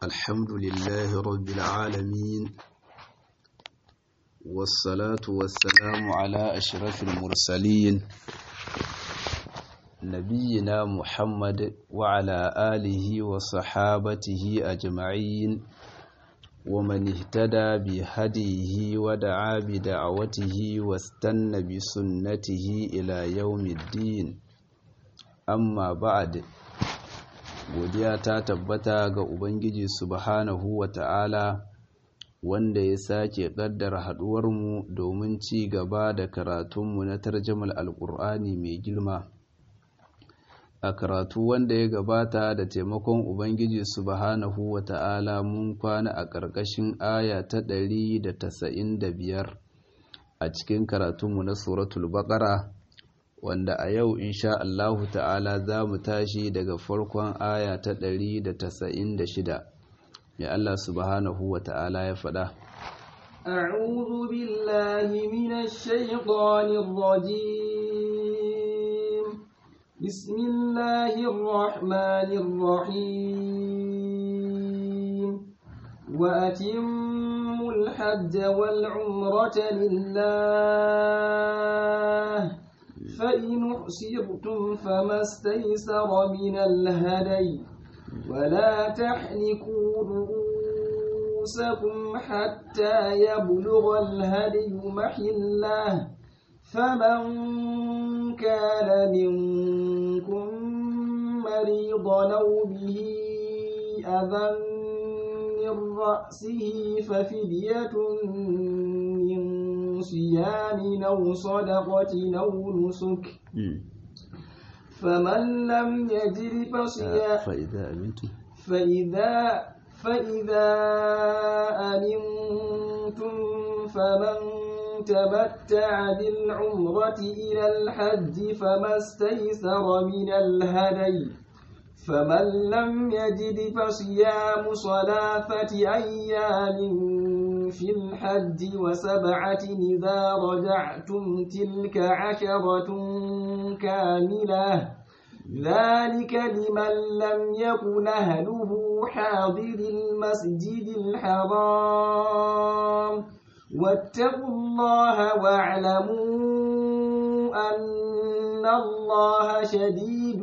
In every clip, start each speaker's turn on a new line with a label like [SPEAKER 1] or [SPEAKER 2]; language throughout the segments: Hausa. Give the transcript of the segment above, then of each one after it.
[SPEAKER 1] الحمد لله رب العالمين والصلاة والسلام على أشرف المرسلين نبينا محمد وعلى آله وصحابته أجمعين ومن اهتدى بهديه ودعا بدعوته واستنى بسنته إلى يوم الدين amma ba'ad godiya ta tabbata ga ubangiji subhanahu wa ta'ala wanda ya sake kaddara haduwarmu domin ci gaba da karatunmu na tarjamal alkur'ani mai girma a karatu wanda ya gabata da taimakon ubangiji subhanahu wa ta'ala mun kwana a ƙarƙashin aya ta ɗari da da biyar a cikin karatunmu na suratul baƙara wanda a yau insha Allahu ta'ala za mu tashi daga farkon aya ta ɗari da da shida, ya Allah subhanahu wa ta'ala ya faɗa
[SPEAKER 2] أعوذ بالله من الشيطان الرجيم بسم الله الرحمن الرحيم وأتموا الحج والعمرة لله فإن أحسرتم فما استيسر من الهدي ولا تحلقوا رؤوسكم حتى يبلغ الهدي محله فمن كان منكم مريضا أو به أذى من رأسه ففدية من صيام أو صدقة أو نسك فمن لم يجد فصيام
[SPEAKER 1] فإذا أمنتم
[SPEAKER 2] فإذا فإذا أمنتم فمن تمتع بالعمرة إلى الحج فما استيسر من الهدي فمن لم يجد فصيام صلاثة أيام في الحج وسبعة إذا رجعتم تلك عشرة كاملة ذلك لمن لم يكن أهله حاضر المسجد الحرام واتقوا الله واعلموا أن الله شديد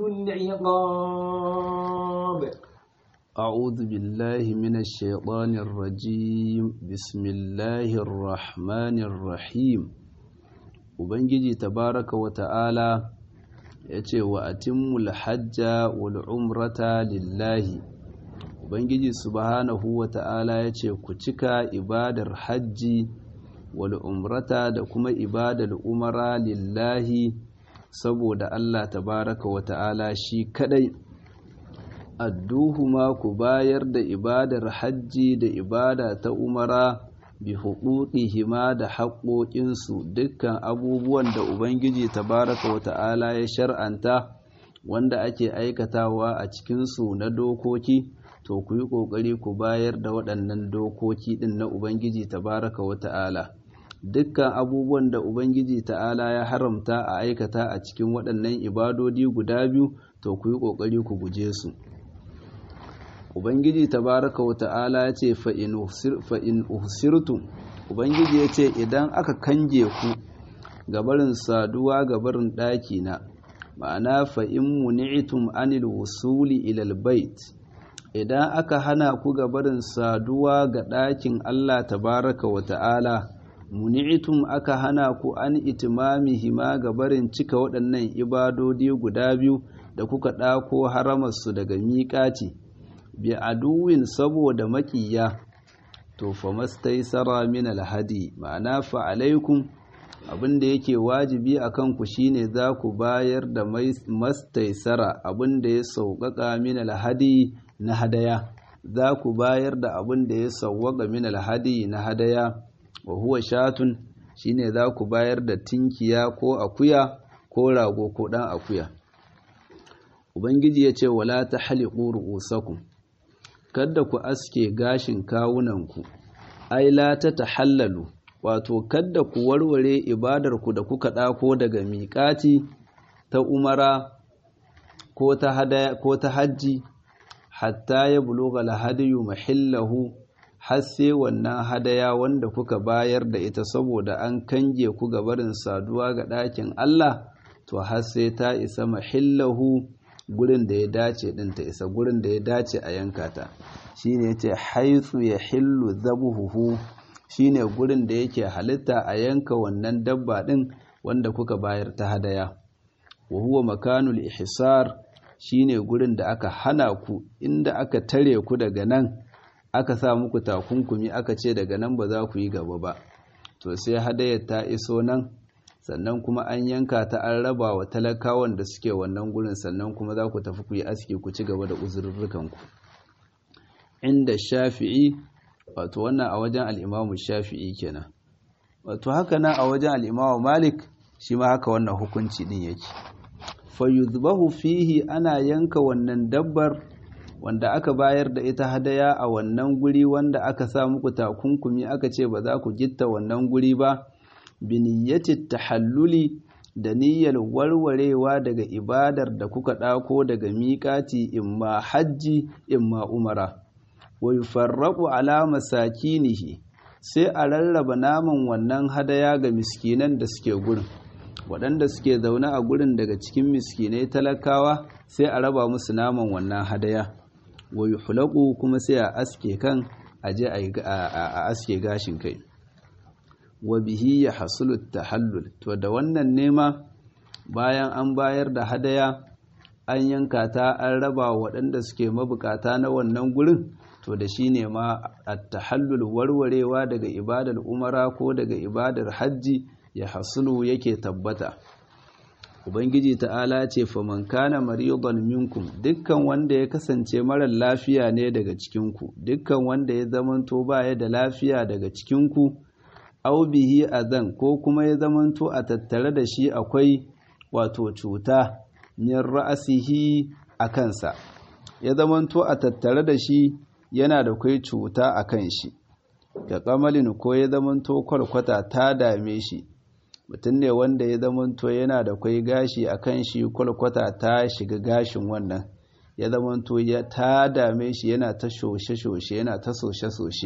[SPEAKER 2] العقاب
[SPEAKER 1] أعوذ بالله من الشيطان الرجيم بسم الله الرحمن الرحيم Ubangiji tabaraka wa ta'ala ya ce wa atimmul hajja wal umrata lillahi Ubangiji subhanahu wa ta'ala ya ce ku cika ibadar hajji wal umrata da kuma ibadar umara lillahi saboda Allah tabaraka wa ta'ala shi kadai adduhuma ku bayar da ibadar hajji da ibada ta umara bi hima da haƙoƙinsu dukkan abubuwan da Ubangiji tabaraka wa ta'ala ya shar'anta wanda ake aikatawa a cikinsu na dokoki to ku yi ƙoƙari ku bayar da waɗannan dokoki ɗin na Ubangiji tabaraka wa ta'ala dukkan abubuwan da Ubangiji ta'ala ya haramta a aikata a cikin waɗannan ibadodi guda biyu to ku yi ƙoƙari ku guje su Ubangiji tabaraka wa ta'ala ya ce fa'in uhsirtum Ubangiji ya ce idan aka kange ku gabarin saduwa gabarin ɗakina ma'ana fa'in muni'itum anil wusuli ilal bait idan aka hana ku gabarin saduwa ga ɗakin Allah tabaraka wa ta'ala muni'itum aka hana ku an itimamihima gabarin cika waɗannan ibadodi guda biyu da kuka ɗako haramarsu daga miƙati. bi aduwin saboda makiya to fa mastaisara min alhadi ma'ana fa alaikum abinda yake wajibi akan ku shine za ku bayar da mastaisara abinda ya sauƙaƙa min alhadi na hadaya za ku bayar da abinda ya sauƙaƙa min alhadi na hadaya wa huwa shatun shine za ku bayar da tinkiya ko akuya ko rago ko ɗan akuya ubangiji ya ce wala ta haliƙu ru'usakum kada ku aske gashin kawunanku ai la ta tahallalu wato kada ku warware ibadarku da kuka ɗako daga miƙati ta umara ko ta hadaya ko ta hajji hatta ya buluga lahadiyu mahillahu har sai wannan hadaya wanda kuka bayar da ita saboda an kange ku ga barin saduwa ga ɗakin Allah to har sai ta isa mahillahu gurin da ya dace din ta isa gurin da ya dace a yanka ta shine yace haythu yahillu dhabuhu shine gurin da yake halitta a yanka wannan dabba din wanda kuka bayar ta hadaya wa huwa makanul ihsar shine gurin da aka hana ku inda aka tare ku daga nan aka sa muku takunkumi aka ce daga nan ba za ku yi gaba ba to sai hadayar ta iso nan sannan kuma an yanka ta an raba wa talakawan da suke wannan gurin sannan kuma za ku tafi ku yi aski ku ci gaba da uzurrukanku inda shafi'i wato wannan a wajen al'imamu shafi'i kenan wato haka nan a wajen al'imamu malik shi ma haka wannan hukunci din yake fayuzbahu fihi ana yanka wannan dabbar wanda aka bayar da ita hadaya a wannan guri wanda aka sa muku takunkumi aka ce ba za ku gitta wannan guri ba biniyyati tahalluli da niyyar warwarewa daga ibadar da kuka ɗako daga miƙati imma hajji imma umara wa yufarraqu ala masakinihi sai a rarraba naman wannan hadaya ga miskinan da suke gurin waɗanda suke zaune a gurin daga cikin miskinai talakawa sai a raba musu naman wannan hadaya wa yuhlaqu kuma sai a aske kan aje a aske gashin kai wa bihi ya hasulu tahallul to da wannan nema bayan an bayar da hadaya an yanka ta an raba waɗanda suke mabukata na wannan gurin to da shi ne ma at-tahallul warwarewa daga ibadar umara ko daga ibadar hajji ya hasulu yake tabbata ubangiji ta'ala ce faman kana maridan minkum dukkan wanda ya kasance marar lafiya ne daga cikinku dukkan wanda ya zamanto baya da lafiya daga cikinku au bihi azan ko kuma ya zamanto a tattare da shi akwai wato cuta min ra'asihi a kansa ya zamanto a tattare da shi yana da kai cuta a kan shi ga kamalin ko ya zamanto kwalkwata ta dame shi mutum ne wanda ya zamanto yana da kwai gashi a kan shi kwalkwata ta shiga gashin wannan ya zamanto ya ta dame shi yana ta shoshe-shoshe yana ta soshe-soshe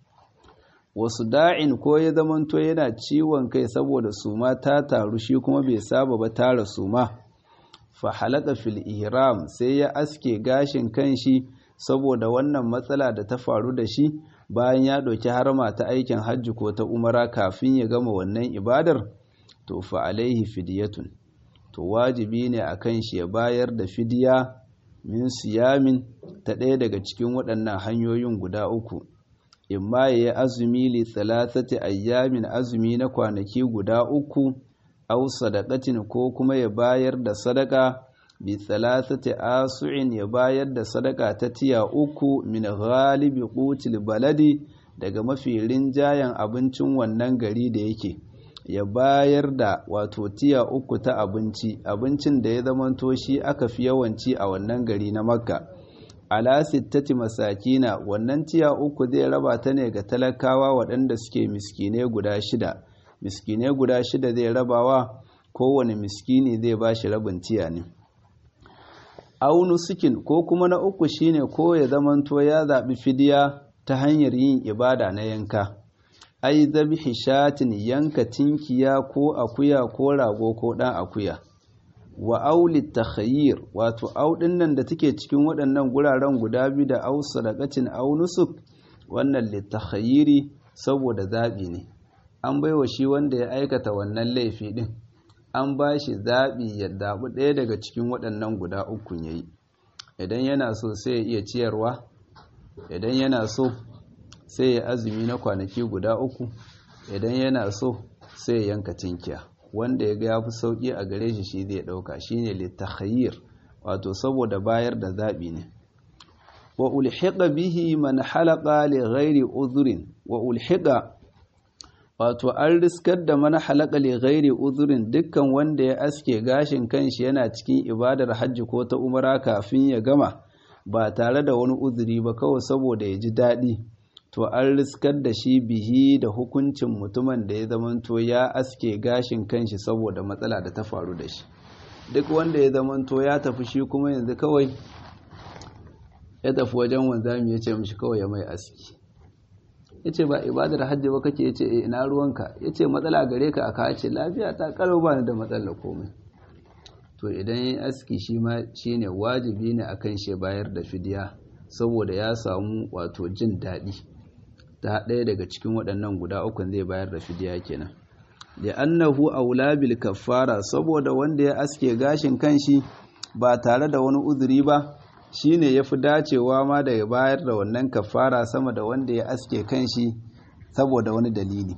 [SPEAKER 1] wasu da'in ko ya zamanto yana ciwon kai saboda suma ta taru shi kuma bai saba ba tara suma fa halaka fil ihram sai ya aske gashin kanshi saboda wannan matsala da ta faru da shi bayan ya ɗauki harma ta aikin hajji ko ta umara kafin ya gama wannan ibadar to fa alaihi fidiyatun to wajibi ne a kan shi ya bayar da fidiya min siyamin ta ɗaya daga cikin waɗannan hanyoyin guda uku imma ya yi azumi li talatati ayyamin azumi na kwanaki guda uku au sadaqatin ko kuma ya bayar da sadaka bi talatati asu'in ya bayar da sadaka ta tiya uku min ghalibi qutil baladi daga mafi rinjayen abincin wannan gari da yake ya bayar da wato tiya uku ta abinci abincin da ya zamanto shi aka fi yawanci a wannan gari na makka ala sittati masakina wannan tiya uku zai raba ta ne ga talakawa waɗanda suke miskine guda shida miskine guda shida zai rabawa kowane miskini zai ba shi rabin tiya ne aunu sikin ko kuma na uku shine ko ya zamanto ya zaɓi fidiya ta hanyar yin ibada na yanka ai zabihi shatin yanka tinkiya ko akuya ko rago ko ɗan akuya wa auli takhayyir wato audin nan da take cikin waɗannan guraren guda biyu da au sadaqatin au nusuk wannan litakhayyiri saboda zabi ne an baiwa shi wanda ya aikata wannan laifi din an ba shi zabi ya dabu ɗaya daga cikin waɗannan guda uku yayi idan yana so sai ya iya ciyarwa idan yana so sai ya azumi na kwanaki guda uku idan yana so sai ya yanka tinkiya wanda ya ga ya fi sauƙi a gare shi shi zai ɗauka shi ne littakhayir wato saboda bayar da zaɓi ne wa ulhiqa bihi man halaqa li ghairi udhrin wa ulhiqa wato an riskar da man halaqa li ghairi udhrin dukkan wanda ya aske gashin kanshi yana cikin ibadar hajji ko ta umara kafin ya gama ba tare da wani uzuri ba kawai saboda ya ji daɗi to an riskar da shi bihi da hukuncin mutumin da ya zamanto ya aske gashin kanshi saboda matsala da ta faru da shi duk wanda ya zamanto ya tafi shi kuma yanzu kawai ya tafi wajen wanzami ya ce mishi kawai ya mai aski ya ce ba ibadar hajji ba kake ya ce ina ruwanka ya ce matsala gare ka aka ce lafiya ta karo ba ni da matsala komai to idan yin aski shi ma shi ne wajibi ne a kan shi bayar da fidiya saboda ya samu wato jin daɗi ta ɗaya daga cikin waɗannan guda ukun zai bayar da fidiya kenan da annahu aula bil kaffara saboda wanda ya aske gashin kanshi ba tare da wani uzuri ba shine yafi dacewa ma da ya bayar da wannan kaffara sama da wanda ya aske kanshi saboda wani dalili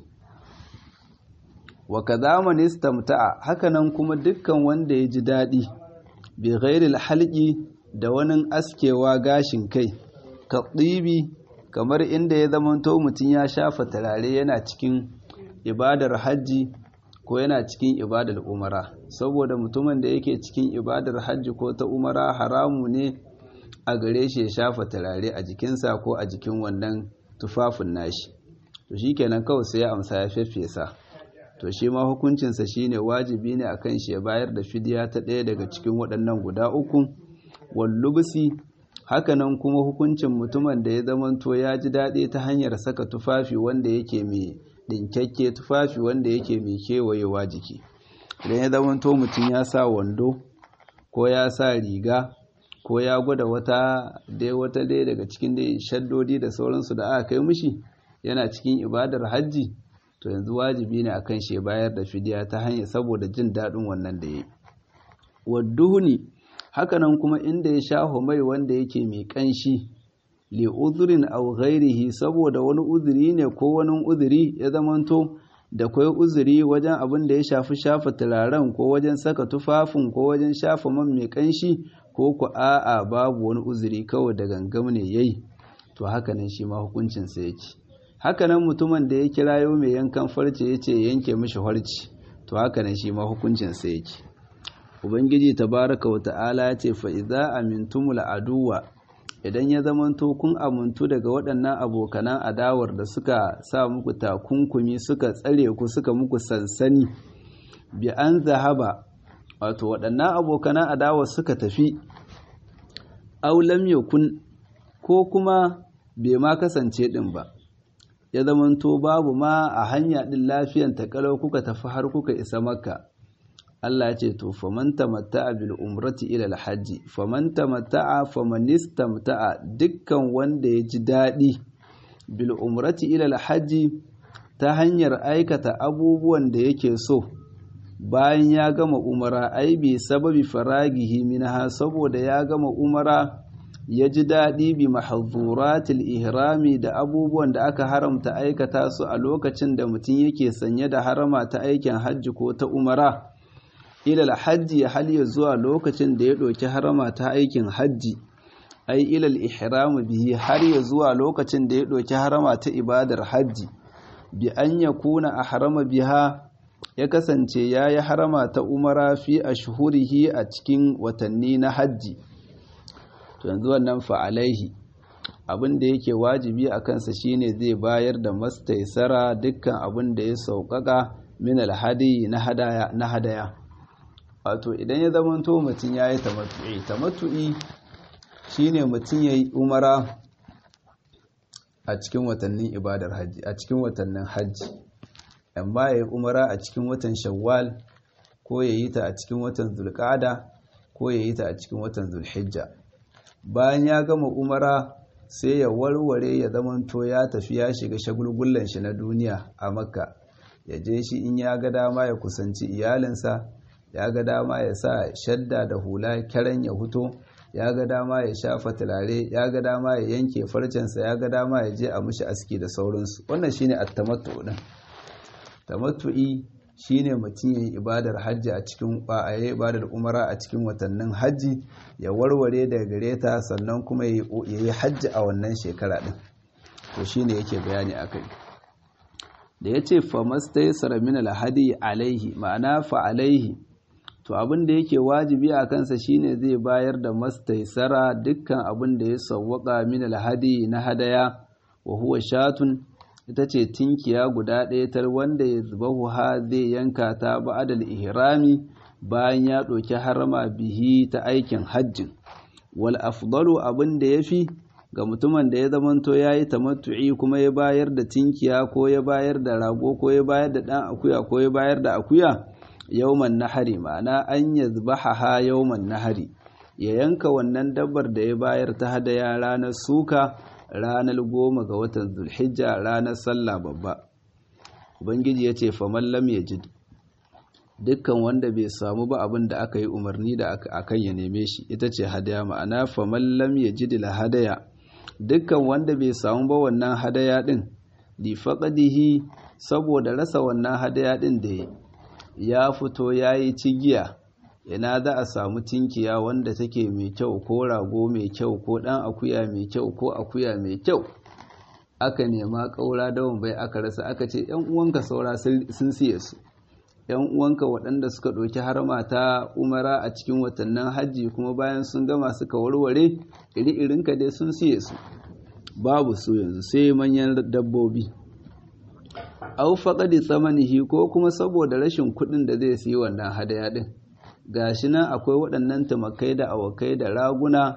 [SPEAKER 1] wa kadhaman istamta'a hakanan kuma dukkan wanda ya ji dadi bi ghairil halqi da wani askewa gashin kai ka tsibi kamar inda ya zamanto mutum ya shafa turare yana cikin ibadar hajji ko yana cikin ibadar umara saboda mutumin da yake cikin ibadar hajji ko ta umara haramu ne a gare shi ya shafa turare a jikinsa ko a jikin wannan tufafin nashi to shikenan kawai sai ya amsa ya feffesa to shi ma hukuncinsa shine wajibi ne akan shi ya bayar da fidiya ta ɗaya daga cikin waɗannan guda uku wallubsi hakanan kuma hukuncin mutumin da ya zamanto ya ji daɗi ta hanyar saka tufafi wanda yake mai ɗinkakke tufafi wanda yake mai kewayewa jiki idan ya zamanto mutum ya sa wando ko ya sa riga ko ya gwada wata dai wata dai daga cikin dai shaddodi da sauransu da aka kai mishi yana cikin ibadar hajji to yanzu wajibi ne akan shi bayar da fidiya ta hanyar saboda jin daɗin wannan da ya yi wadduhuni hakanan kuma inda ya shaho mai wanda yake mai ƙanshi li uzurin aw ghairihi saboda wani uzuri ne ko wani uzuri ya zamanto da kwai uzuri wajen abin da ya shafi shafa turaren ko wajen saka tufafin ko wajen shafa man mai ƙanshi ko ku a'a babu wani uzuri kawai da gangam ne yayi to hakanan shi ma hukuncin sa yake hakanan mutumin da ya kirayo mai yankan farce yace yanke mishi farce to hakanan shi ma hukuncin sa yake ubangiji tabaraka wa ta'ala ya ce fa idza amintumul aduwa idan ya zamanto kun amintu daga waɗannan abokanan adawar da suka sa muku takunkumi suka tsare ku suka muku sansani bi an zahaba wato waɗannan abokanan adawar suka tafi aw lam yakun ko kuma bai ma kasance din ba ya zamanto babu ma a hanya din lafiyan ta kalau kuka tafi har kuka isa makka Allah ya ce to faman tamatta'a bil umrati ila al hajji faman tamatta'a faman istamta'a dukkan wanda ya ji daɗi bil umrati ila al hajji ta hanyar aikata abubuwan da yake so bayan ya gama umara ai bi sababi faragihi minha saboda ya gama umara ya ji daɗi bi mahzuratil ihrami da abubuwan da aka haramta aikata su a lokacin da mutum yake sanye da harama ta aikin hajji ko ta umara ilal hajji hal ya zuwa lokacin da ya ɗauki harama ta aikin hajji ai ilal ihramu bihi har ya zuwa lokacin da ya ɗauki harama ta ibadar hajji bi an ya kuna a harama biha ya kasance ya yi harama ta umara fi a shuhurihi a cikin watanni na hajji to yanzu wannan fa'alaihi abin da yake wajibi a kansa shine zai bayar da mastaisara dukkan abin da ya sauƙaƙa min alhadi na hadaya wato idan ya zamanto mutum ya yi tamattu'i tamattu'i shine mutum ya yi umara a cikin watannin ibadar hajji a cikin watannin hajji amma ya yi umara a cikin watan shawwal ko ya yi ta a cikin watan zulqa'ada ko ya yi ta a cikin watan zulhijja bayan ya gama umara sai ya warware ya zamanto ya tafi ya shiga shagulgullan shi na duniya a makka ya je shi in ya ga dama ya kusanci iyalinsa ya ga dama ya sa shadda da hula karen ya huto ya ga dama ya shafa turare ya ga dama ya yanke farcensa ya ga dama ya je a mushi aski da sauransu wannan shine at-tamattu din tamattu'i shine mutum yayin ibadar hajji a cikin ba'aye ibadar umara a cikin watannin hajji ya warware daga gare ta sannan kuma yayi hajji a wannan shekara din to shine yake bayani akai da yace famastaysara min al-hadi alaihi ma'ana fa alaihi to abin da yake wajibi a kansa shine zai bayar da mastaisara dukkan abin da ya sawwaka min alhadi na hadaya wa huwa shatun ita ce tinkiya guda ɗaya tar wanda ya zubahu ha zai yanka ta ba'adal ihrami bayan ya ɗauki harama bihi ta aikin hajjin wal afdalu abin da yafi ga mutumin da ya zamanto yayi tamattu'i kuma ya bayar da tinkiya ko ya bayar da rago ko ya bayar da dan akuya ko ya bayar da akuya yawman nahari ma'ana an yazbaha yawman nahari ya yanka wannan dabbar da ya bayar ta hadaya ranar suka ranar goma ga watan zulhijja ranar sallah babba ubangiji ya ce faman lam yajid dukkan wanda bai samu ba abin da aka yi umarni da akan ya neme shi ita ce hadaya ma'ana faman lam yajid la hadaya dukkan wanda bai samu ba wannan hadaya din li faqadihi saboda rasa wannan hadaya din da ya fito yayi cigiya ina za a samu tinkiya wanda take mai kyau ko rago mai kyau ko dan akuya mai kyau ko akuya mai kyau aka nema ƙaura dawon bai aka rasa aka ce ‘yan uwanka saura sun siye su ‘yan uwanka waɗanda suka ɗauki harma ta umara a cikin watannin hajji kuma bayan sun gama suka warware iri-irinka dai sun siye su babu su yanzu sai manyan dabbobi au faƙaɗi tsamanihi ko kuma saboda rashin kuɗin da zai siyi wannan hadaya ɗin gashi nan akwai waɗannan tumakai da awakai da raguna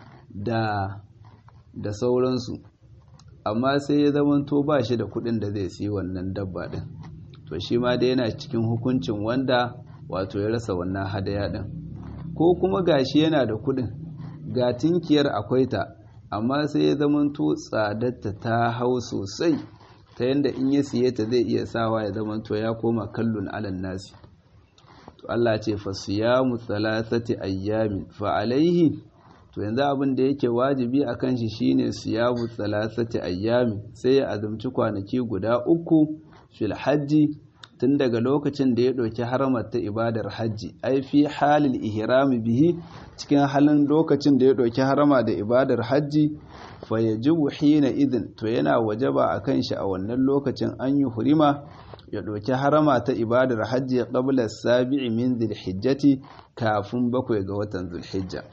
[SPEAKER 1] da da sauransu amma sai ya zamanto ba shi da kuɗin da zai siyi wannan dabba ɗin to shi ma dai yana cikin hukuncin wanda wato ya rasa wannan hadaya ɗin ko kuma gashi yana da kuɗin ga tinkiyar akwai ta amma sai ya zamanto tsadarta ta hau sosai ta yadda in ya siye ta zai iya sawa ya zamanto ya koma kallon alan nasi to Allah ce fa siyamu thalathati ayyamin fa alaihi to yanzu abin da yake wajibi a kan shi shine siyamu thalathati ayyamin sai ya azumci kwanaki guda uku fil hajji tun daga lokacin da ya ɗauki haramar ta ibadar hajji ai fi halil ihrami bihi cikin halin lokacin da ya ɗauki harama da ibadar hajji fa yajibu hina idin to yana wajaba akan shi a wannan lokacin an yi hurima ya ɗauki harama ta ibadar hajji qabla sabi'i min dhilhijjati kafin bakwai ga watan zulhijja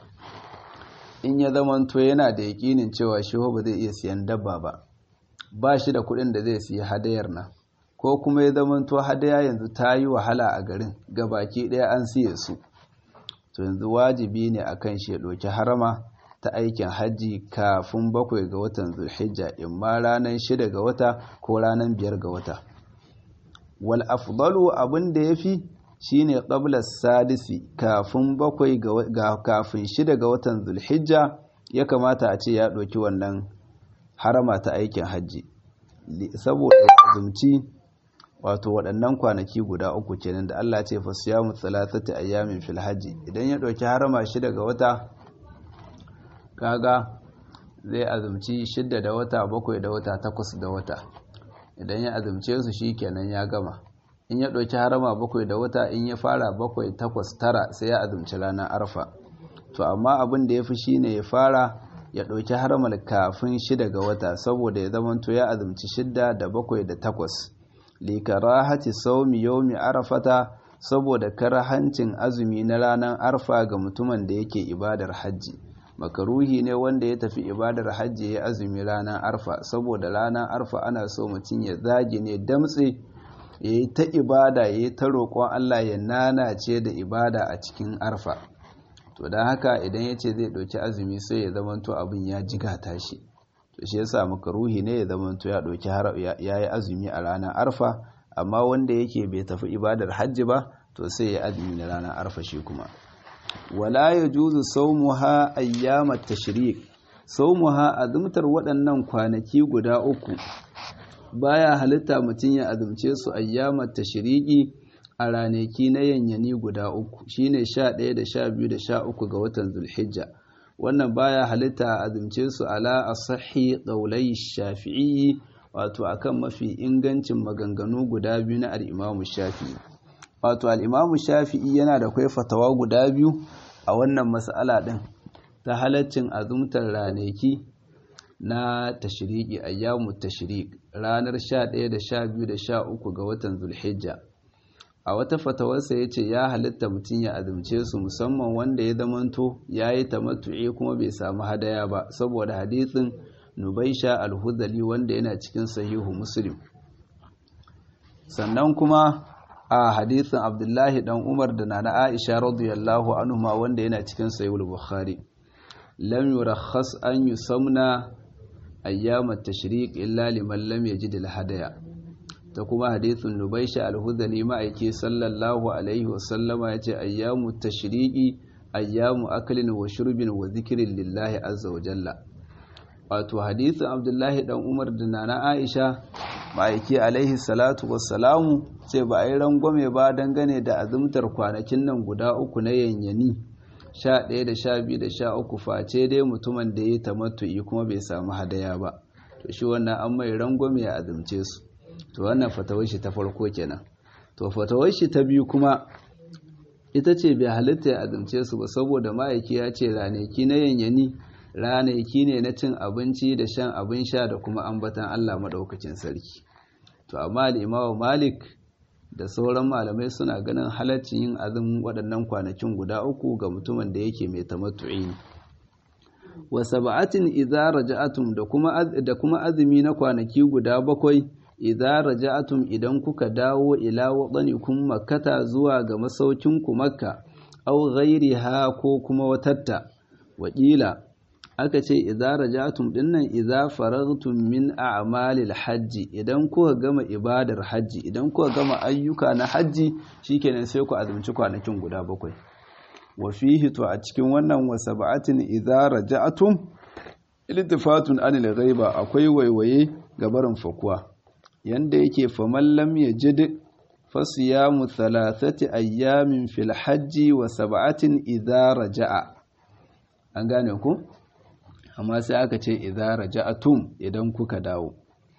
[SPEAKER 1] in ya zamanto yana da yaƙinin cewa shi ba zai iya siyan dabba ba ba shi da kuɗin da zai siya hadayar nan ko kuma ya zamanto hadaya yanzu ta yi wahala a garin ga baki ɗaya an siye su to yanzu wajibi ne a kan shi ya ɗauki harama ta aikin hajji kafin bakwai ga watan zulhijja in ma ranar shida ga wata ko ranar biyar ga wata wal afdalu abin da ya fi shine qabla sadisi kafin bakwai ga kafin shida ga watan zulhijja ya kamata a ce ya ɗauki wannan harama ta aikin hajji saboda azumci wato waɗannan kwanaki guda uku kenan da Allah ce fa siyamu thalathati ayyamin fil hajji idan ya ɗauki harama shida ga wata kaga zai azumci shida da wata bakwai da wata takwas da wata idan ya azumce su shi kenan ya gama in ya ɗauki harama bakwai da wata in ya fara bakwai takwas tara sai ya azumci ranar arfa to amma abin da ya fi shi ne ya fara ya ɗauki haramar kafin shida ga wata saboda ya zamanto ya azumci shida da bakwai da takwas likarahati saumi yaumi arafata saboda karahancin azumi na ranar arfa ga mutumin da yake ibadar hajji makaruhi ne wanda ya tafi ibadar hajji ya azumi ranar arfa saboda ranar arfa ana so mutum ya zage ne damtse ya yi ta ibada ya yi ta roƙon Allah ya nanace da ibada a cikin arfa to don haka idan ya ce zai ɗauki azumi sai ya zamanto abin ya jigata shi to shi yasa makaruhi ne ya zamanto ya ɗauki ya yi azumi a ranar arfa amma wanda yake bai tafi ibadar hajji ba to sai ya azumi na ranar arfa shi kuma wala ya juzu saumuha ayyamat tashrik saumuha azumtar waɗannan kwanaki guda uku baya halitta mutum ya azumce su ayyamat tashriki a ranaki na yanyani guda uku shine 11 da 12 da 13 ga watan zulhijja wannan baya halitta a azumce su ala asahi qaulai shafi'i wato akan mafi ingancin maganganu guda biyu na al-imamu shafi'i wato al-imamu shafi'i yana da kai fatawa guda biyu a wannan mas'ala din ta halaccin azumtar ranaki na tashiriki ayyamu tashirik ranar 11 da 12 da 13 ga watan zulhijja a wata fatawarsa ya ce ya halitta mutum ya azumce su musamman wanda ya zamanto ya yi tamattu'i kuma bai samu hadaya ba saboda hadithin nubaisha alhudali wanda yana cikin sahihu muslim sannan kuma a hadithin abdullahi dan umar da nana aisha radiyallahu anhuma wanda yana cikin sahihul bukhari lam yurakhas an yusamna ayyam at-tashriq illa liman lam yajid al-hadaya ta kuma hadithun nubaisha al-hudhali ma'aiki sallallahu alaihi wasallama yace ayyamu tashriqi ayyamu aklin wa shurbin wa dhikrin lillahi azza wa jalla wato hadithin abdullahi dan umar da nana aisha ma'aiki alaihi salatu wassalamu sai ba a yi rangwame ba dangane da azumtar kwanakin nan guda uku na yanyani sha ɗaya da sha biyu da sha uku face dai mutumin da ya yi tamattu'i kuma bai samu hadaya ba to shi wannan an mai rangwame ya azumce su to wannan fatawar shi ta farko kenan to fatawar shi ta biyu kuma ita ce bai halitta ya azumce su ba saboda ma'aiki ya ce ranaki na yanyani ranaki ne na cin abinci da shan abin sha da kuma ambatan Allah maɗaukacin sarki to amma al'imawa malik da sauran malamai suna ganin halaccin yin azumin waɗannan kwanakin guda uku ga mutumin da yake mai tamattu'i ne wa sab'atin idza raja'atum da kuma da kuma azumi na kwanaki guda bakwai idza raja'atum idan kuka dawo ila wadanikum makkata zuwa ga masaukin ku makka aw ghairiha ko kuma watatta wakila aka ce idza rajatum dinnan idza faragtum min a'malil hajji idan kuka gama ibadar hajji idan kuka gama ayyuka na hajji shikenan sai ku azumci kwanakin guda bakwai wa fihi to a cikin wannan wa sab'atin idza raja'tum iltifatun anil ghaiba akwai waiwaye ga barin fakuwa yanda yake faman lam yajid fasiyamu thalathati ayyamin fil hajji wa sab'atin idza raja'a an gane ku amma sai aka ce idza raja'atum idan kuka dawo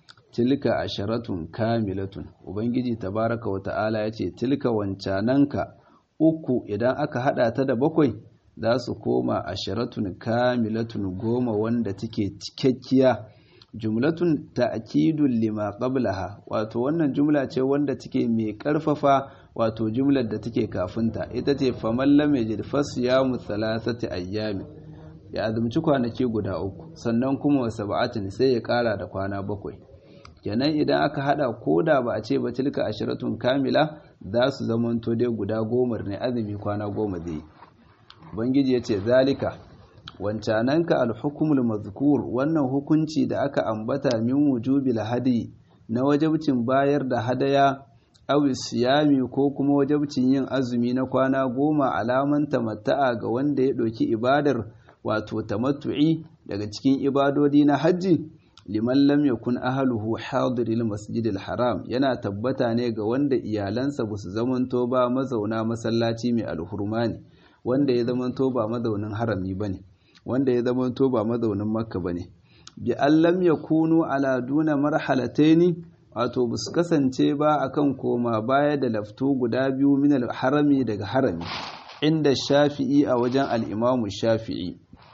[SPEAKER 1] tilka asharatun kamilatun ubangiji tabaraka wa ta'ala yace tilka wancananka uku idan aka hada ta da bakwai za su koma asharatun kamilatun goma wanda take cikakkiya jumlatun ta'kidun lima qablaha wato wannan jumla ce wanda take mai karfafa wato jumlar da take kafinta ita ce faman lam yajid fasyamu thalathati ayyamin ya azumci kwanaki guda uku sannan kuma wa sab'atin sai ya kara da kwana bakwai kenan idan aka hada koda ba a ce ba tilka ashiratun kamila za su zamanto dai guda goma ne azumi kwana goma zai ubangiji ya ce zalika wancananka alhukumul mazkur wannan hukunci da aka ambata min wujubil hadi na wajabcin bayar da hadaya aw siyami ko kuma wajabcin yin azumi na kwana goma alaman tamatta'a ga wanda ya ɗauki ibadar wato tamattu'i daga cikin ibadodi na hajji liman lam yakun ahluhu hadiril masjidil haram yana tabbata ne ga wanda iyalansa ba su zamanto ba mazauna masallaci mai alhurma ne wanda ya zamanto ba mazaunin harami bane wanda ya zamanto ba mazaunin makka bane bi an lam yakunu ala duna marhalataini wato ba su kasance ba akan koma baya da laftu guda biyu min harami daga harami inda shafi'i a wajen al'imamu shafi'i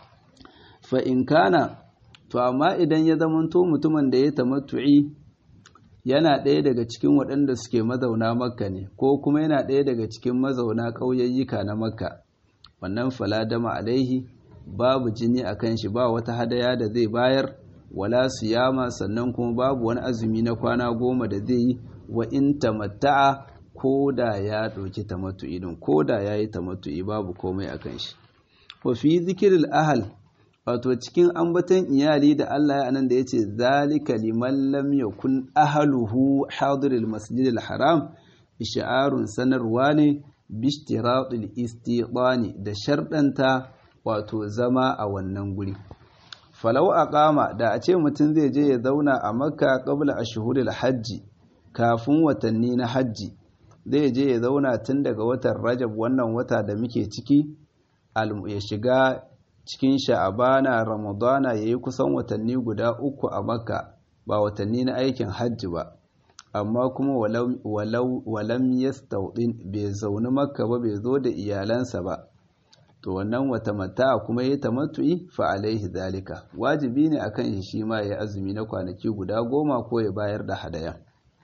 [SPEAKER 1] fa in kana to amma idan ya zamanto mutumin da ya tamattu'i yana ɗaya daga cikin waɗanda suke mazauna makka ne ko kuma yana ɗaya daga cikin mazauna ƙauyayyuka na makka wannan faladama alaihi babu jini a kan shi ba wata hadaya da zai bayar wala siyama sannan kuma babu wani azumi na kwana goma da zai yi wa in tamatta'a ko da ya ɗauki tamattu'i din ko da ya yi tamattu'i babu komai a kan shi wa fi zikiril ahal wato cikin ambaton iyali da Allah ya anan da yace zalika liman lam yakun ahluhu hadiril masjidil haram ish'arun sanarwa ne bishtiratul istidani da sharɗanta wato zama a wannan guri falau aqama da a ce mutum zai je ya zauna a makka qabla ashhuril hajji kafin watanni na hajji zai je ya zauna tun daga watan rajab wannan wata da muke ciki ya shiga cikin sha'abana ramadana ya yi kusan watanni guda uku a makka ba watanni na aikin hajji ba amma kuma walam yastaudin bai zaune makka ba bai zo da iyalansa ba to wannan wata mata kuma ya tamattu'i fa alaihi zalika wajibi ne akan shi shi ma ya azumi na kwanaki guda goma ko ya bayar da hadaya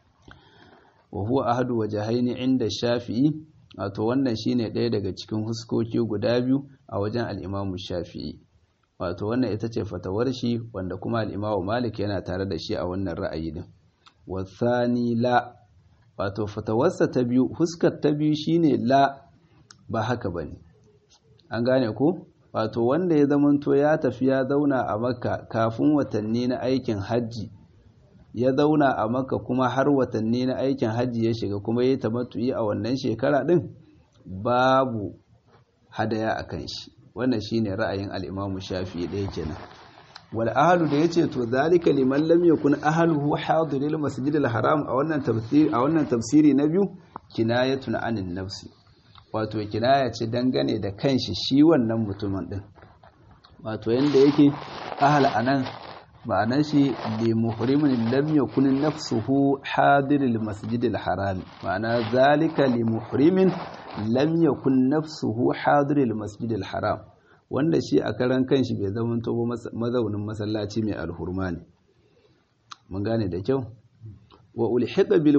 [SPEAKER 1] wa huwa ahadu wajhaini inda shafi'i wato wannan shine ɗaya daga cikin huskoki guda biyu a wajen al'imamu shafi'i wato wannan ita ce fatawar shi wanda kuma al'imamu malik yana tare da shi a wannan ra'ayi din wasani la wato fatawarsa ta biyu huskar ta biyu shine la ba haka bane an gane ko wato wanda ya zamanto ya tafi ya zauna a makka kafin watanni na aikin hajji ya zauna a makka kuma har watanni na aikin hajji ya shiga kuma ya tamattu'i a wannan shekara din babu hadaya a kan shi wannan shine ra'ayin al-Imam Shafi'i ɗaya kenan wal ahlu da yace to zalika liman lam yakun ahluhu hadiril masjidil haram a wannan tafsiri a wannan tafsiri na biyu kinayatun anin nafsi wato kinaya ce dangane da kanshi shi wannan mutumin din wato yanda yake ahal anan ma'anar shi li muhrimin lam yakun nafsuhu hadiril masjidil haram ma'ana zalika li muhrimin lam yakun nafsuhu hadiril masjidil haram wanda shi a karan kanshi bai zama to mazaunin masallaci mai alhurma ne mun gane da kyau wa ulhiqa bil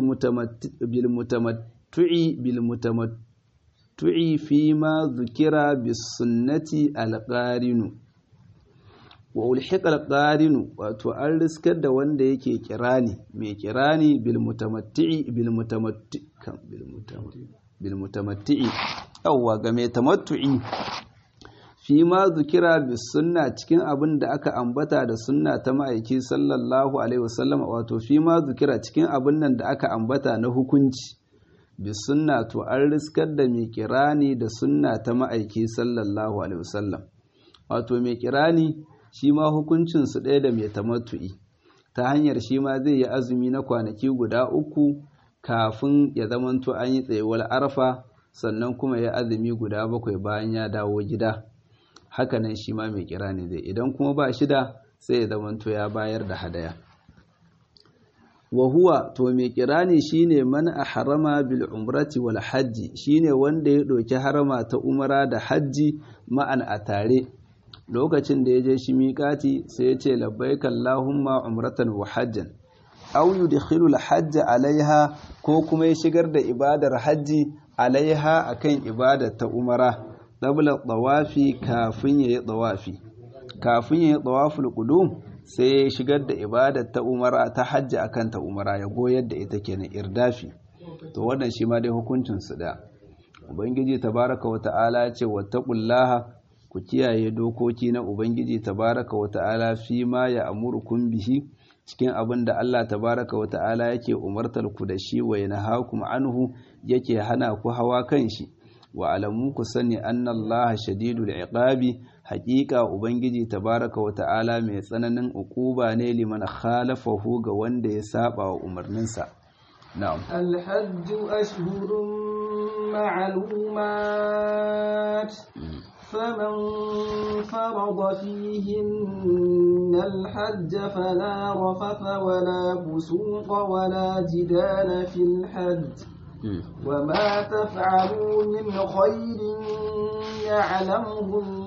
[SPEAKER 1] mutamattu'i bil mutamattu'i fi ma dhukira bis sunnati al qarinu wa ulhiqa al qarinu wato an riskar da wanda yake kirani mai kirani bil mutamatti'i bil mutamatti bil mutamatti bil mutamatti yawwa ga mai tamattu'i fi ma zukira bi sunna cikin abin da aka ambata da sunna ta ma'aiki sallallahu alaihi wasallam wato fi ma zukira cikin abin nan da aka ambata na hukunci bi sunna to an riskar da mai kirani da sunna ta ma'aiki sallallahu alaihi wasallam wato mai kirani shi ma hukuncin su ɗaya da mai tamattu'i ta hanyar shi ma zai yi azumi na kwanaki guda uku kafin ya zamanto an yi tsayuwar arfa sannan kuma ya azumi guda bakwai bayan ya dawo gida hakanan shi ma mai kira ne zai idan kuma ba shida sai ya zamanto ya bayar da hadaya wa huwa to mai kira ne shine man harama bil umrati wal hajji shine wanda ya ɗauki harama ta umara da hajji ma'an a tare lokacin da ya je shi miƙati sai ya ce labbaika allahumma umratan wa hajjan aw yudkhilu al hajj alaiha ko kuma ya shigar da ibadar hajji alaiha akan ibadar ta umara qabla tawafi kafin yayi tawafi kafin yayi tawaful qudum sai ya shigar da ibadar ta umara ta hajji akan ta umara ya goyar da ita kenan irdafi to wannan shi ma dai hukuncin su da ubangiji tabaraka wa ta'ala ya ce wattaqullaha ku kiyaye dokoki na ubangiji tabaraka wa ta'ala fi ma ya amurukum bihi cikin abin da Allah tabaraka wa ta'ala yake umartar ku da shi wa yanhaakum anhu yake hana ku hawa kan shi wa alamu ku sani anna Allah shadidul iqabi haƙiƙa ubangiji tabaraka wa ta'ala mai tsananin uquba ne liman khalafahu ga wanda ya saba wa umarninsa na'am
[SPEAKER 2] الحج أشهر معلومات فمن فرض فيهن الحج فلا رفث ولا فسوق ولا جدال في الحج وما تفعلوا من خير يعلمه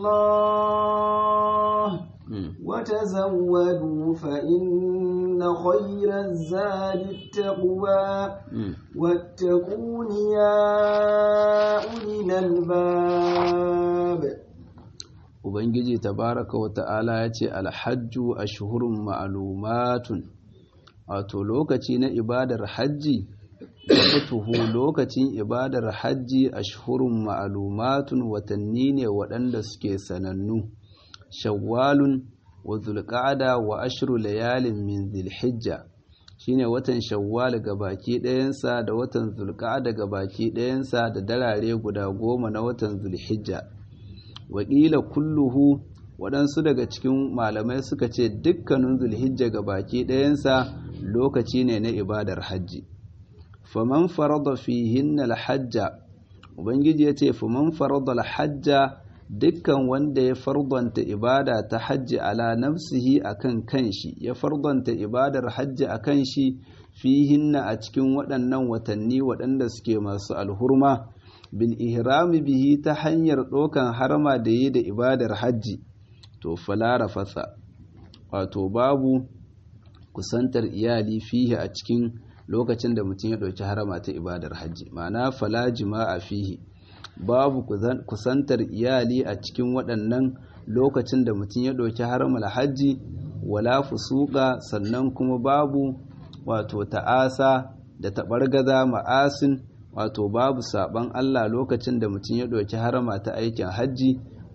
[SPEAKER 2] الله وتزودوا فإن خير الزاد التقوى واتقون يا أولي الألباب
[SPEAKER 1] Ubangiji tabaraka wa ta'ala ya ce alhajju a shuhurun ma'alumatun, wato lokaci na ibadar hajji, tuhu lokacin ibadar hajji a shuhurun ma'alumatun watanni ne waɗanda suke sanannu, shawwalun wa zulƙada wa ashiru layalin min zilhijja shine watan shawwal ga baki ɗayansa da watan zulƙada ga baki ɗayansa da darare guda goma na watan zulhijja waƙila kulluhu waɗansu daga cikin malamai suka ce dukkanin zulhijja ga baki ɗayansa lokaci ne na ibadar hajji faman farada fihinna alhajja ubangiji ya ce faman farada alhajja dukkan wanda ya fardanta ibada ta hajji ala nafsihi akan kanshi ya fardanta ibadar hajji akan shi fihinna a cikin waɗannan watanni waɗanda suke masu alhurma bil ihrami bihi ta hanyar ɗaukan harma da yi da ibadar hajji to falara fasa wato babu kusantar iyali fihi a cikin lokacin da mutum ya ɗauki harama ta ibadar hajji ma'ana fala jima'a fihi babu kusantar iyali a cikin waɗannan lokacin da mutum ya ɗauki haramar hajji wala fusuka sannan kuma babu wato ta'asa da taɓargaza ma'asin wato babu saɓan Allah lokacin da mutum ya ɗauki harama ta aikin hajji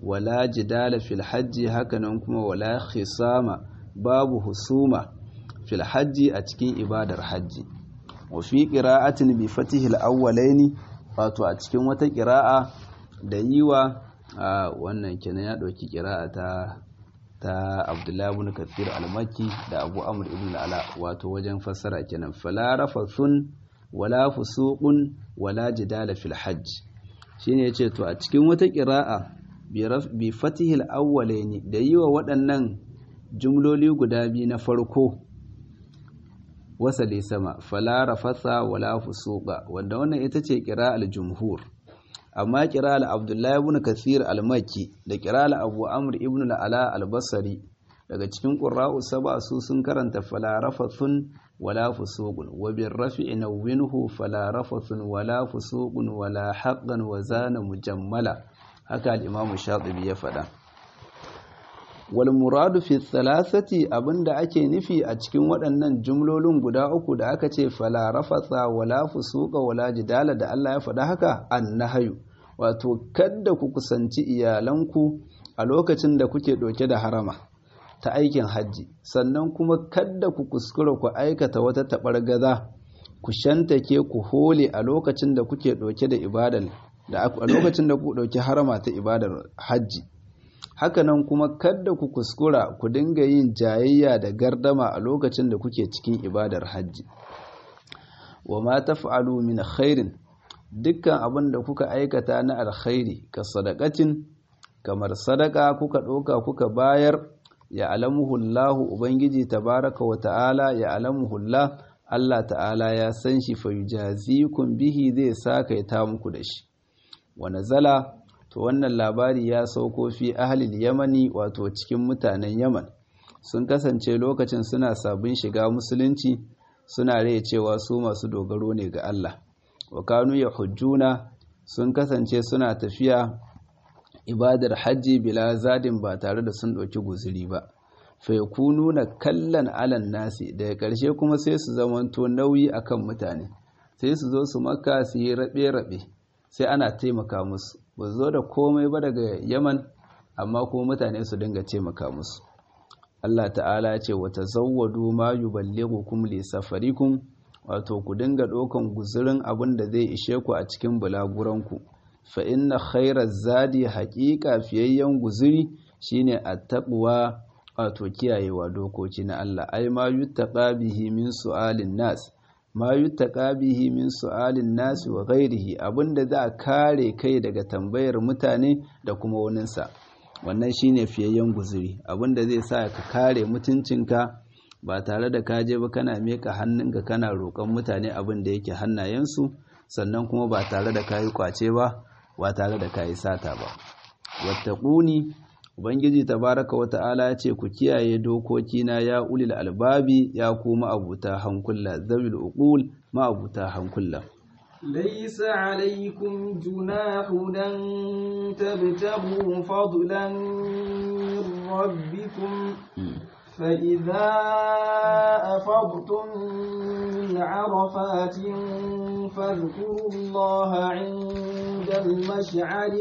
[SPEAKER 1] wala jidala fil hajji hakanan kuma wala khisama babu husuma fil hajji a cikin ibadar hajji wa fi qira'atin bi fatihil awwalaini wato a cikin wata qira'a da yiwa wannan kenan ya dauki qira'a ta ta Abdullahi ibn Kathir al-Makki da Abu Amr ibn al-Ala wato wajen fassara kenan fala rafathun wala fusuqun wala jidala fil hajj shine yace to a cikin wata qira'a bi fatihil awwalaini da yiwa waɗannan jumloli guda biyu na farko wasali sama fala rafatha wala fusuqa wanda wannan ita ce qira'al jumhur amma qira'al abdullahi ibn kathir al-makki da qira'al abu amr ibn al-ala al-basri daga cikin qurra'u sab'a su sun karanta fala rafathun wala fusuqun wa bir rafi'i nawwinhu fala rafathun wala fusuqun wala haqqan wa zana mujammala haka al-imam shatibi ya faɗa wal muradu fi thalathati abinda ake nufi a cikin waɗannan jumlolin guda uku da aka ce fala rafatha wala fusuqa wala jidala da Allah ya faɗa haka annahyu wato kadda ku kusanci iyalanku a lokacin da kuke ɗauke da harama ta aikin hajji sannan kuma kadda ku kuskura ku aikata wata taɓargaza ku shantake ku hole a lokacin da kuke ɗauke da ibadar da a lokacin da ku ɗauki harama ta ibadar hajji hakanan kuma kadda ku kuskura ku dinga yin jayayya da gardama a lokacin da kuke cikin ibadar hajji wa ma taf'alu min khairin dukkan abin da kuka aikata na alkhairi ka sadaqatin kamar sadaka kuka ɗauka kuka bayar ya alamuhu Allah ubangiji tabaraka wa ta'ala ya alamuhu Allah Allah ta'ala ya san shi fa yujazikum bihi zai sakaita muku da shi wa nazala to wannan labari ya sauko fi ahlil yamani wato cikin mutanen yaman sun kasance lokacin suna sabon shiga musulunci suna rai cewa su masu dogaro ne ga Allah wa kanu hujjuna sun kasance suna tafiya ibadar hajji bila zadin ba tare da sun ɗauki guzuri ba fa na kallan alan nasi daga ƙarshe kuma sai su zamanto nauyi akan mutane sai su zo su maka su yi raɓe-raɓe sai ana taimaka musu ba zo da komai ba daga yaman amma kuma mutane su dinga taimaka musu Allah ta'ala ce wata zawwadu ma yuballighukum li safarikum wato ku dinga ɗaukan guzurin abin da zai ishe ku a cikin bulaguranku fa inna khairaz zadi haƙiƙa fiyayyen guzuri shine attaqwa wato kiyayewa dokoki na Allah ai ma yuttaqa bihi min su'alin nas ma yuttaqa bihi min su'alin nas wa ghairihi abinda za a kare kai daga tambayar mutane da kuma waninsa wannan shine fiyayyen guzuri abinda zai sa ka kare mutuncinka ba tare da ka je ba kana meka hannunka kana roƙon mutane abin da yake hannayensu sannan kuma ba tare da kayi kwace ba ba tare da kayi sata ba wattaquni ubangiji tabaraka wa ta'ala ya ce ku kiyaye dokoki na ya ulil albabi ya kuma abuta hankula zawil uqul ma abuta hankula
[SPEAKER 2] ليس عليكم جناح أن تبتغوا فضلا من ربكم فإذا أفضتم من عرفات فاذكروا الله عند المشعر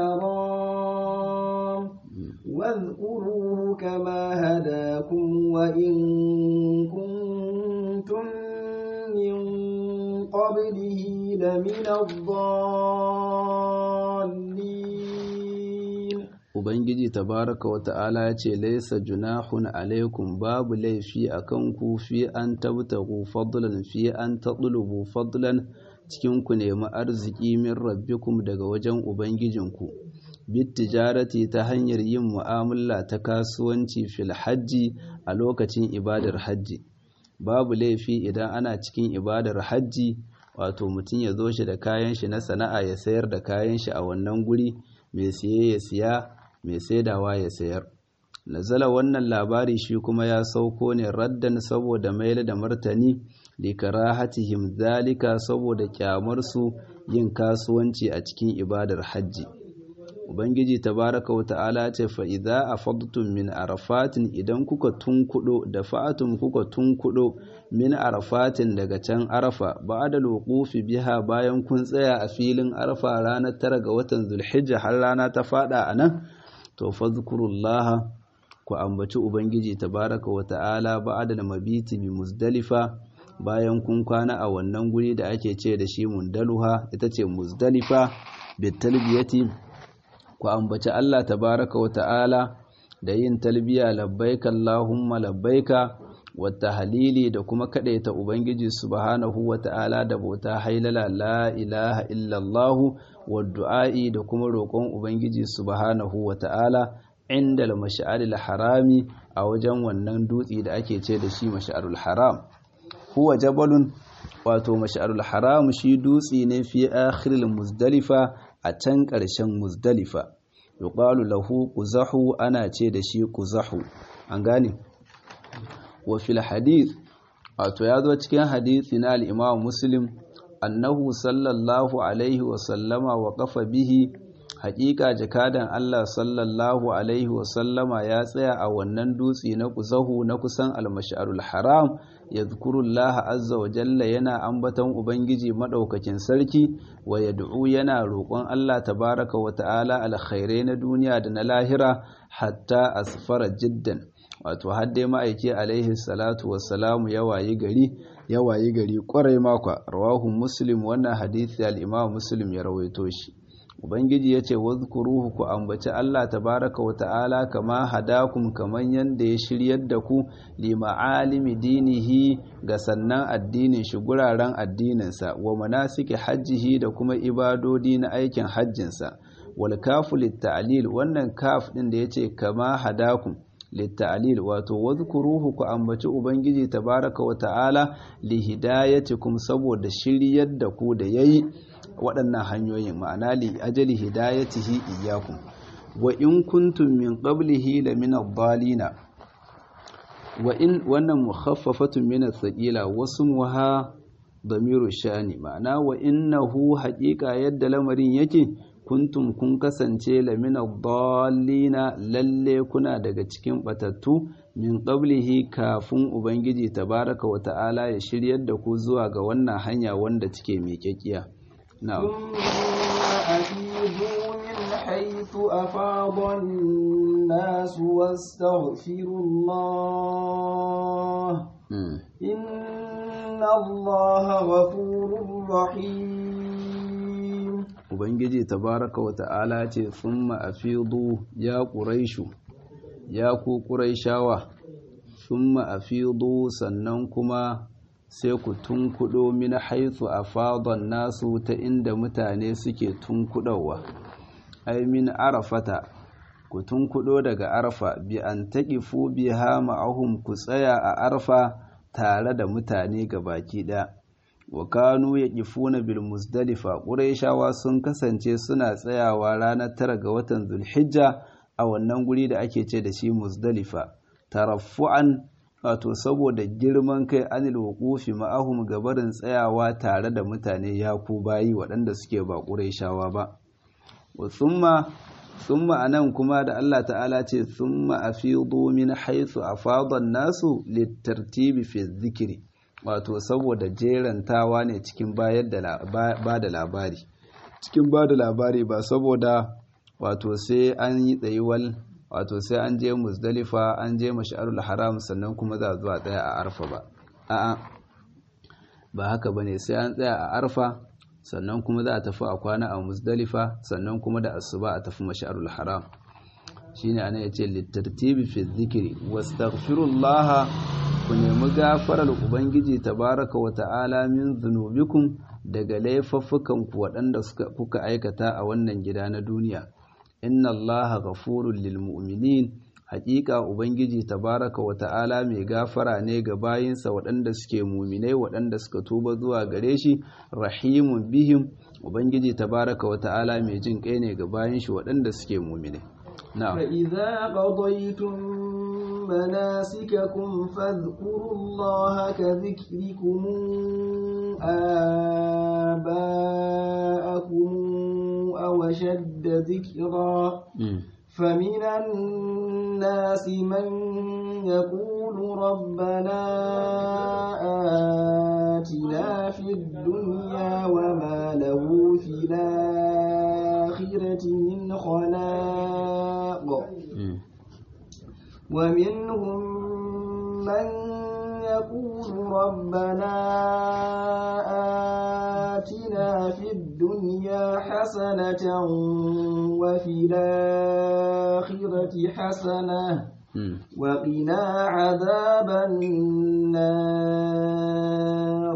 [SPEAKER 2] الحرام واذكروه كما هداكم وإن كنتم من قبله لمن الضالين
[SPEAKER 1] Ubangiji tabaraka wa ta'ala ya ce, Laisa junahun alaikum babu laifi a kanku fi an tabtagu fadlan fi an taɗulubu fadlan cikin ku nemi arziki min rabbikum daga wajen Ubangijinku, bit tijarati ta hanyar yin mu'amala ta kasuwanci fil hajji a lokacin ibadar hajji. Babu laifi idan ana cikin ibadar hajji, wato mutum ya zo shi da kayan shi na sana'a ya sayar da kayan shi a wannan guri, mai siye ya siya. mai saidawa ya sayar nazala wannan labari shi kuma ya sauko ne raddan saboda maila da martani likarahatihim zalika saboda kyamarsu yin kasuwanci a cikin ibadar hajji ubangiji tabaraka wa ta'ala ce fa idza afadtum min arafatin idan kuka tunkudo da fa'atum kuka tunkudo min arafatin daga can arafa ba'da luqufi biha bayan kun tsaya a filin arafa ranar tara ga watan zulhijja har rana ta fada anan to fadhkurullaha ku ambaci ubangiji tabaraka wa ta'ala ba'da mabiti bi muzdalifa bayan kun kwana a wannan guri da ake ce da shi mundaluha ita ce muzdalifa bitalbiyati ku ambaci Allah tabaraka wa ta'ala da yin talbiya labbaika Allahumma labbaika wata halili da kuma kadaita ubangiji subhanahu wa ta'ala da bauta hailala la ilaha illallah wa du'a'i da kuma roƙon ubangiji subhanahu wa ta'ala inda al harami a wajen wannan dutse da ake ce da shi mash'arul haram huwa jabalun wato mash'arul haram shi dutse ne fi akhiril muzdalifa a can ƙarshen muzdalifa yuqalu lahu quzahu ana ce da shi quzahu an gane wa fil hadith wato ya zo cikin hadisi na al-imam muslim annahu sallallahu alaihi wa sallama wa qafa bihi haƙiƙa jakadan Allah sallallahu alaihi wa sallama ya tsaya a wannan dutse na kuzahu na kusan al-mash'arul haram yadhkurullaha azza wa jalla yana ambaton ubangiji madaukakin sarki wa yad'u yana roƙon Allah tabaraka wa ta'ala alkhairai na duniya da na lahira hatta asfara jiddan wato har dai ma'aiki alaihi salatu wassalamu ya wayi gari ya wayi gari kwarai makwa rawahu muslim wannan hadisi al-imam muslim ya rawaito shi ubangiji ya ce wadhkuruhu ku ambaci Allah tabaraka wa ta'ala kama hadakum kaman yanda ya shiryar da ku li ma'alimi dinihi ga sannan addinin shi guraren addininsa wa manasiki hajjihi da kuma ibadodi na aikin hajjinsa wal kafu litta'lil wannan kaf din da yace kama hadakum litta'lil wato wadhkuruhu ku ambaci ubangiji tabaraka wa ta'ala li hidayatikum saboda shiryar da ku da yayi waɗannan hanyoyin ma'ana li ajali hidayatihi iyyakum wa in kuntum min qablihi la min ad-dallina wa in wannan mukhaffafatun min ath-thaqila wasmuha damiru sha'ni ma'ana wa innahu haqiqa yadda lamarin yake kuntum kun kasance la min ad-dallina lalle kuna daga cikin batattu min qablihi kafin ubangiji tabaraka wa ta'ala ya shiryar da ku zuwa ga wannan hanya wanda take miƙaƙiya نعم
[SPEAKER 2] ثم أفيضوا من حيث أفاض الناس واستغفروا الله
[SPEAKER 1] مم.
[SPEAKER 2] إن الله غفور رحيم
[SPEAKER 1] ubangiji tabaraka wa ta'ala ce thumma afidu ya quraishu ya ku quraishawa thumma afidu sannan kuma sai ku tunkudo min haitsu afadan nasu ta inda mutane suke tunkudowa ai min arafata ku tunkudo daga arfa bi an taqifu biha ma'ahum ku tsaya a arfa tare da mutane baki ɗaya. wa kanu yaqifuna bil muzdalifa quraishawa sun kasance suna tsayawa ranar tara ga watan zulhijja a wannan guri da ake ce da shi muzdalifa taraffu'an wato saboda girman kai anil wuqufi ma'ahum gabarin tsayawa tare da mutane ya ku bayi waɗanda suke ba quraishawa ba wa thumma thumma anan kuma da Allah ta'ala ce thumma afidu min haythu afada an-nasu litartibi fi dhikri wato saboda jerantawa ne cikin bayar da ba da labari cikin ba da labari ba saboda wato sai an yi tsayuwal wato sai an je musdalifa an je mash'arul haram sannan kuma za zuwa tsaya a arfa ba a'a ba haka bane sai an tsaya a arfa sannan kuma za a tafi a kwana a musdalifa sannan kuma da asuba a tafi mash'arul haram shine ana yace litartibi fi dhikri wastaghfirullah ku nemi gafarar ubangiji tabaraka wa ta'ala min zunubikum daga laifuffukan ku waɗanda kuka aikata a wannan gida na duniya inna allaha ghafurul lil mu'minin haƙiƙa ubangiji tabaraka wa ta'ala mai gafara ne ga bayinsa waɗanda suke muminai waɗanda suka tuba zuwa gare shi rahimun bihim ubangiji tabaraka wa ta'ala mai jin kai ne ga bayin shi waɗanda suke muminai na'am
[SPEAKER 2] فإذا قضيتم مناسككم فاذكروا الله كذكركم آباءكم أو أشد ذكرا فمن الناس من يقول ربنا آتنا في الدنيا وما له في الآخرة من خلاق ومنهم من يقول ربنا آتنا في الدنيا حسنة وفي الآخرة حسنة وقنا عذاب النار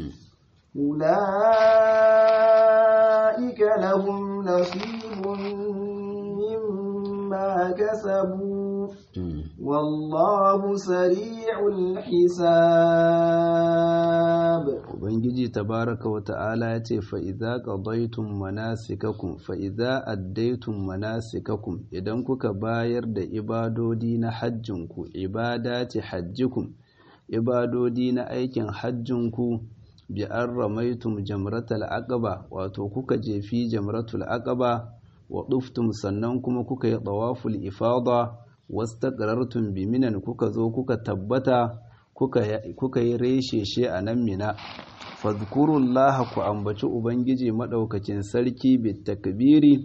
[SPEAKER 2] أولئك لهم نصيب مما كسبوا والله سريع الحساب
[SPEAKER 1] Ubangiji tabaraka wa ta'ala ya ce fa'iza ƙadaitun manasikakum fa'iza addaitun manasikakum idan kuka bayar da ibadodi na hajjinku ibada ce hajjikum ibadodi na aikin hajjinku bi an ramaitum jamratul aqaba wato kuka jefi jamratul aqaba wa duftum sannan kuma kuka yi tawaful ifada wastaqrartum bi minan kuka zo kuka tabbata kuka yi reshe a nan mina fadhkurullaha ku ambaci ubangiji madaukakin sarki bitakbiri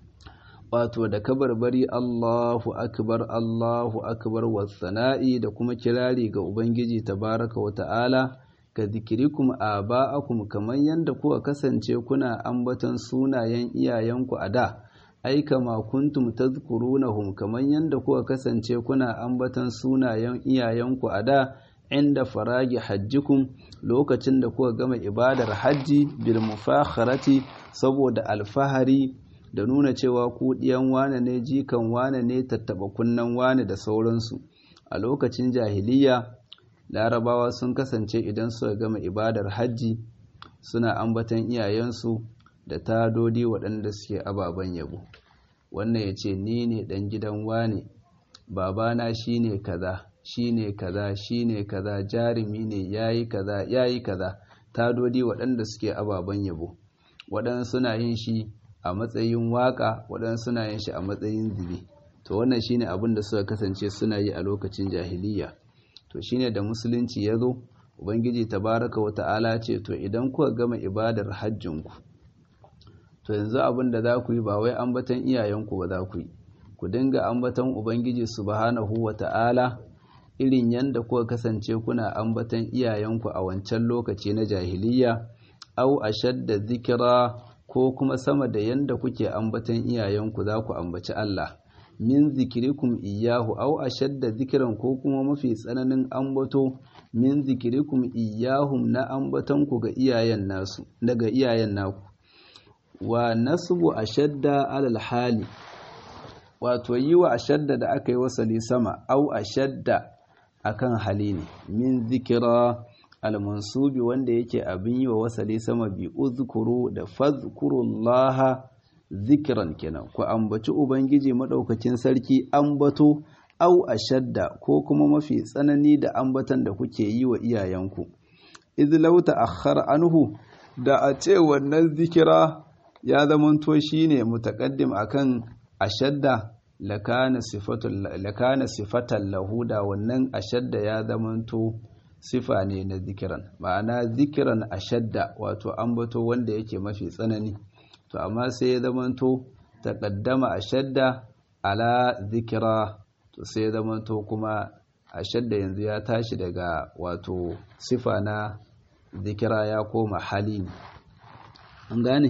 [SPEAKER 1] wato da kabarbari Allahu akbar Allahu akbar wasana'i da kuma kirari ga ubangiji tabaraka wa ta'ala ka zikirikum aba'akum kamar yadda kuka kasance kuna ambaton sunayen iyayenku a da ai kama kuntum tadhkurunahum kamar yadda kuka kasance kuna ambaton sunayen iyayenku a da inda faragi hajjikum lokacin da kuka gama ibadar hajji bil mufakharati saboda alfahari da nuna cewa ku diyan wane ne jikan wane ne tattaba kunnan wane da sauransu a lokacin jahiliya larabawa sun kasance idan suka gama ibadar hajji suna ambatan iyayensu da tadodi waɗanda suke ababen yabo wannan ya ce ni ne ɗan gidan wane babana shi ne kaza shi ne kaza shi ne kaza jarumi ne ya yi kaza ya yi kaza tadodi waɗanda suke ababen yabo waɗansu suna yin shi a matsayin waƙa waɗansu suna yin shi a matsayin zube to wannan shine abin da suka kasance suna yi a lokacin jahiliya to shine da musulunci ya zo ubangiji tabaraka wa ta'ala ce to idan kuka gama ibadar hajjinku to yanzu abin da za ku yi ba wai ambatan iyayenku ba za ku yi ku dinga ambatan ubangiji subhanahu wa ta'ala irin yanda kuka kasance kuna ambatan iyayenku a wancan lokaci na jahiliya au ashadda zikira ko kuma sama da yanda kuke ambatan iyayenku za ku ambaci Allah min zikirikum iyahu au ashadda zikiran ko kuma mafi tsananin ambato min zikirikum iyahum na ambatanku ga iyayen nasu daga iyayen naku wa nasbu ashadda alal hali wato yi wa ashadda da aka yi wasali sama au ashadda akan hali ne min zikira almansubi wanda yake abin yi wa wasali sama bi uzkuru da fadhkurullaha zikiran kenan ku ambaci ubangiji madaukakin sarki ambato au ashadda ko kuma mafi tsanani da ambatan da kuke yi wa iyayenku idh law ta'akhkhara anhu da a ce wannan zikira ya zamanto shine mutaqaddim akan ashadda lakana sifatul lakana sifatan lahu da wannan ashadda ya zamanto sifa ne na zikiran ma'ana zikiran ashadda wato ambato wanda yake mafi tsanani to amma sai ya zamanto taqaddama ashadda ala zikira to sai ya zamanto kuma ashadda yanzu ya tashi daga wato sifa na zikira ya koma hali ne an gane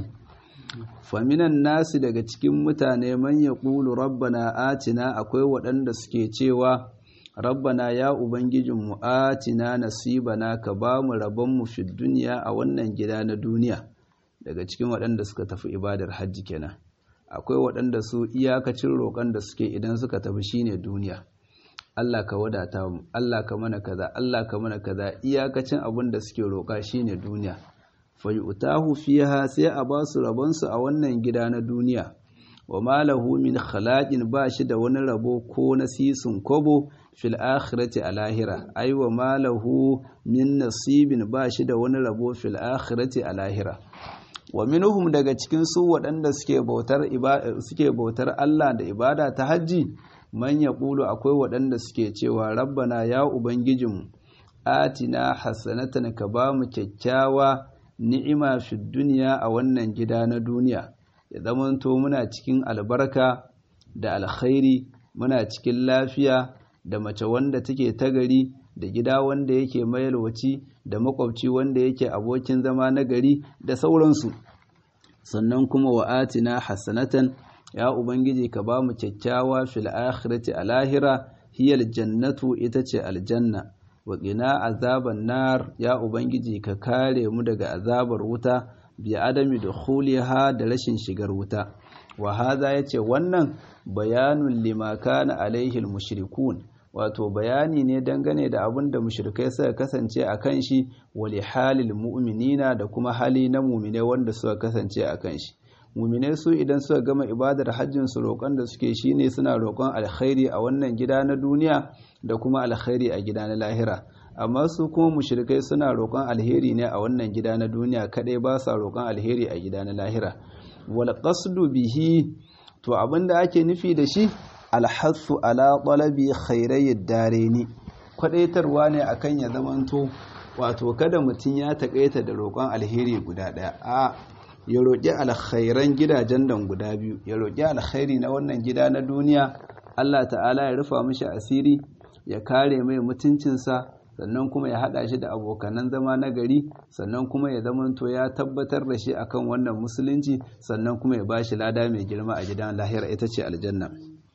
[SPEAKER 1] faminan nasi daga cikin mutane man ya ƙulu rabbana atina akwai waɗanda suke cewa rabbana ya ubangijinmu atina nasibana ka ba mu rabonmu fi duniya a wannan gida na duniya daga cikin waɗanda suka tafi ibadar hajji kenan akwai waɗanda su iyakacin roƙon da suke idan suka tafi shine duniya Allah ka wadata mu Allah ka mana kaza Allah ka mana kaza iyakacin abin da suke roƙa shine duniya fayutahu fiha sai a ba su rabonsu a wannan gida na duniya wa malahu min khalaqin ba shi da wani rabo ko nasisun kobo fil akhirati a lahira ai wa malahu min nasibin ba shi da wani rabo fil akhirati a lahira wa minhum daga cikin su waɗanda suke bautar suke bautar Allah da ibada ta hajji man yaqulu akwai waɗanda suke cewa rabbana ya ubangijinmu atina hasanatan ka ba mu kyakkyawa ni'ima fi duniya a wannan gida na duniya ya zamanto muna cikin albarka da alkhairi muna cikin lafiya da mace wanda take tagari da gida wanda yake mayalwaci da makwabci wanda yake abokin zama na gari da sauransu sannan kuma wa atina hasanatan ya ubangiji ka ba mu kyakkyawa fil akhirati a lahira hiyal jannatu ita ce aljanna wa qina azaban nar ya ubangiji ka kare mu daga azabar wuta bi adami dukhuliha da rashin shigar wuta wa hadha yace wannan bayanun lima kana alaihi mushrikun wato bayani ne dangane da abin da mushrikai suka kasance a kan shi wali halil mu'minina da kuma hali na mu'mine wanda suka kasance a kan shi mu'mine su idan suka gama ibadar hajjin su roƙon da suke shine suna roƙon alkhairi a wannan gida na duniya da kuma alkhairi a gida na lahira amma su kuma mushrikai suna roƙon alheri ne a wannan gida na duniya kadai ba sa roƙon alheri a gida na lahira wal qasdu bihi to abinda ake nufi da shi alhassu ala ɗalabi khairayyar dare ni kwadaitarwa ne akan ya zamanto wato kada mutum ya taƙaita da roƙon alheri guda ɗaya a ya roƙi alkhairan gidajen dan guda biyu ya roƙi alkhairi na wannan gida na duniya Allah ta'ala ya rufa mishi asiri ya kare mai mutuncinsa sannan kuma ya haɗa shi da abokanan zama na gari sannan kuma ya zamanto ya tabbatar da shi akan wannan musulunci sannan kuma ya ba shi lada mai girma a gidan lahira ita ce aljanna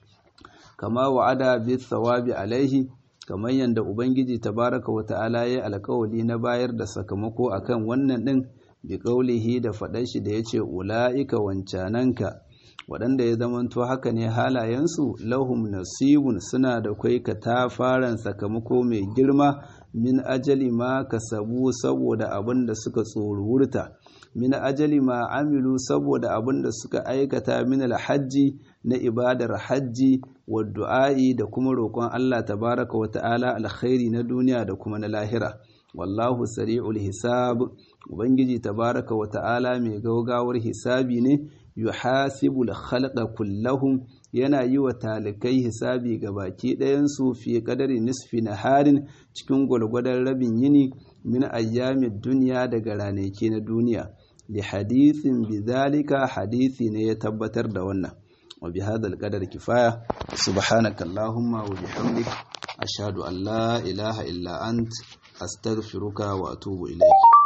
[SPEAKER 1] kama wa'ada bi thawabi alaihi kamar yadda ubangiji tabaraka wa ta'ala ya alkawali na bayar da sakamako akan wannan din bi qaulihi da faɗar shi da yace ulaika wancananka waɗanda ya zamanto haka ne halayensu lahum nasibun suna da kai katafaren sakamako mai girma min ajali ma kasabu saboda abin da suka tsoruwurta min ajali ma amilu saboda abin da suka aikata min alhajji na ibadar hajji wa du'a'i da kuma roƙon Allah tabaraka wa ta'ala alkhairi na duniya da kuma na lahira wallahu sari'ul hisab ubangiji tabaraka wa ta'ala mai gaugawar hisabi ne yuhasibul khalqa kullahum yana yi wa talikai hisabi ga baki ɗayansu fi kadari nisfi naharin cikin gwalgwadon rabin yini min ayyamin duniya daga ranake na duniya li hadithin bizalika hadithi ne ya tabbatar da wannan wa bi hadal qadar kifaya subhanaka allahumma wa bihamdik ashhadu an la ilaha illa ant astaghfiruka wa atubu ilayk